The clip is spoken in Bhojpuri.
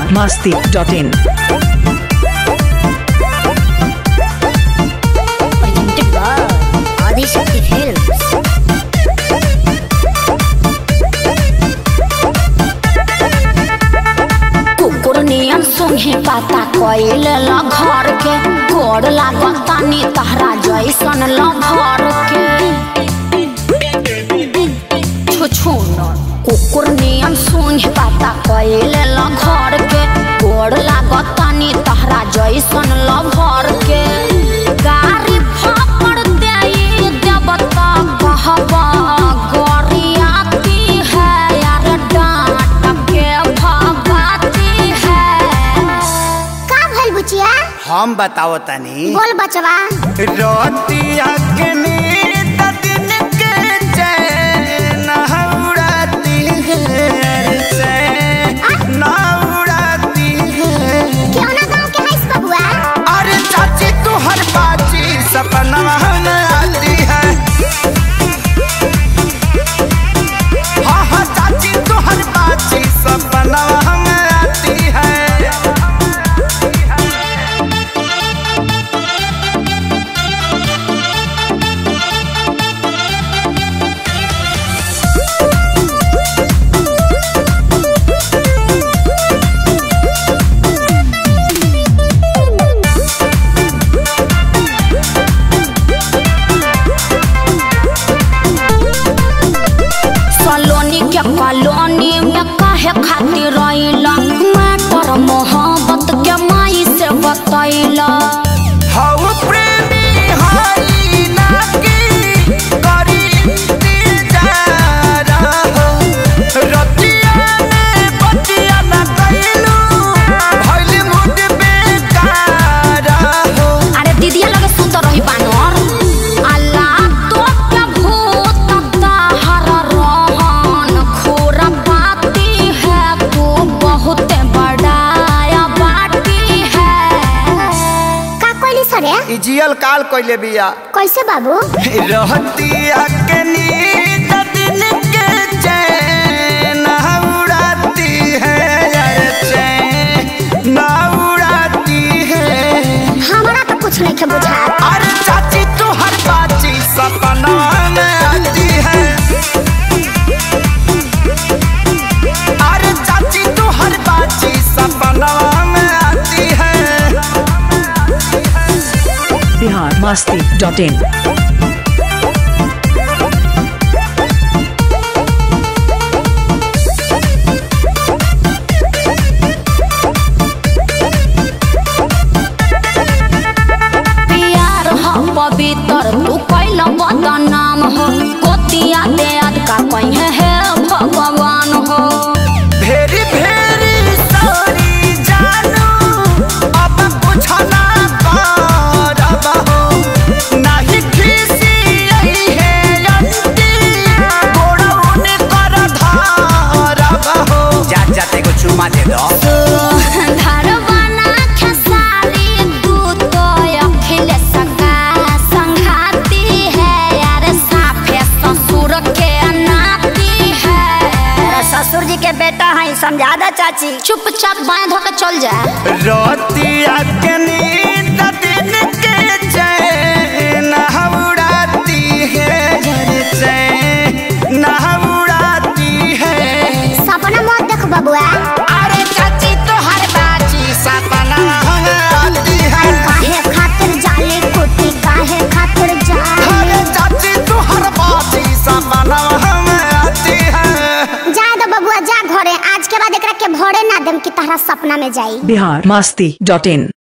Bihar Masti dot in presented by Adishakti Films. कुकुर नियन सुंघे पाता कइले ल घर के गोड़ लागतानी तहरा जैसन ल भर के छुछुन कुकुर नियन सुंघे पाता कइले ल घर के गोड़ लागतानी तहरा जैसन ल भर के गारी फापड़ देई देवता कहबा गोरियाती है यार डांट के भगाती है का भइल बुचिया हम बताओ तनी बोल बचवा रोतिया के नींद दिन के चैन उड़ाती है चैन उड़ाती है क्यों ना गांव के हईस बबुआ अरे चाची तू हर बाची सपना में आती है हाँ हाँ चाची तू हर बाची सपना में आती है सलोनी के कॉलोनी में काहे खातिर रहिला मैटर मोहब्बत के माई से बतैला हऊ प्रेमी हई ना की करी इंतजार हो रतिया में बतिया ना कइलू भइल मुड बेकार हो अरे दीदिया लगे सुत रही बानर अल्लाह तो के भूत ताहर रहन खोर पाती है तू बहुत बड़ाया बाटी है का कोइली सरे ई जियल काल कइले बिया कैसे बाबू रहतिया के नींद दिन के चैन उड़ाती है यार चैन उड़ाती है हमरा तो कुछ नहीं के बुझा अरे चाची तू हर बाची सपना में आती है अरे चाची तू हर बाची सपना में आती है बिहार मस्ती डॉट इन प्यार हो पवित्र तू कैल बदनाम हो गोतिया दे का कहीं है भगवान हो भेरी भेरी सॉरी जानू अब कुछ ना करब हो नहीं खीसी यही है अंती गोड़ौन कर धारब हो जा जाते को चुमा दे दो धरवाना खेसारी तू तो अखिल सका संघाती है यार साफे ससुर के नाती है ससुर जी के बेटा है समझा दा चाची चुपचाप बांध के चल जा रोतिया के नींद दिन के चैन उड़ाती है जर चैन उड़ाती है सपना मत देख बबुआ अरे चाची तो हर बाजी सपना आती है काहे खातिर जाली कुटी काहे खातिर जाली अरे चाची तो हर बाजी सपना आती है जा दो बबुआ जा घरे आज के बाद एकरा के भोरे ना देम कि तहरा सपना में जाई बिहार मस्ती डॉट इन